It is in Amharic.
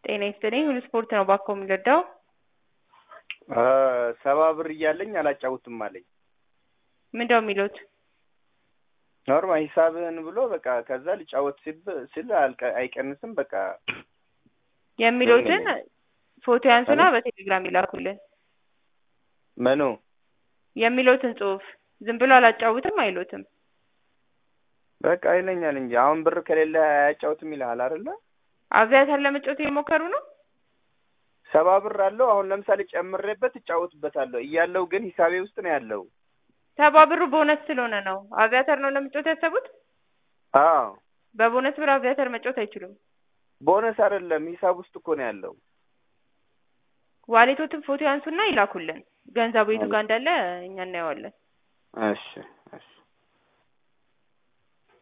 ጤና ይስጥልኝ ሁሉ ስፖርት ነው ባኮ የሚረዳው ሰባ ብር እያለኝ አላጫውትም አለኝ። ምንድነው የሚሉት? ኖርማል ሂሳብህን ብሎ በቃ ከዛ ልጫወት ሲብ- ሲል አልቀ- አይቀንስም በቃ የሚሉትን ፎቶ ያንሱና በቴሌግራም ይላኩልን። ምኑ የሚሉትን ጽሁፍ ዝም ብሎ አላጫውትም አይሉትም። በቃ ይለኛል እንጂ አሁን ብር ከሌለ አያጫውትም ይልሃል አይደለ? አብዛኛውን ለመጫወት እየሞከሩ ነው። ሰባ ብር አለው አሁን ለምሳሌ ጨምሬበት እጫወትበታለሁ እያለው ግን ሂሳቤ ውስጥ ነው ያለው። ሰባ ብሩ ቦነስ ስለሆነ ነው። አቪያተር ነው ለመጫወት ያሰቡት። አዎ በቦነስ ብር አቪያተር መጫወት አይችሉም። ቦነስ አይደለም ሂሳብ ውስጥ እኮ ነው ያለው። ዋሌቶትን ፎቶ ያንሱና ይላኩልን። ገንዘቡ የቱ ጋር እንዳለ እኛ እናየዋለን። እሺ እሺ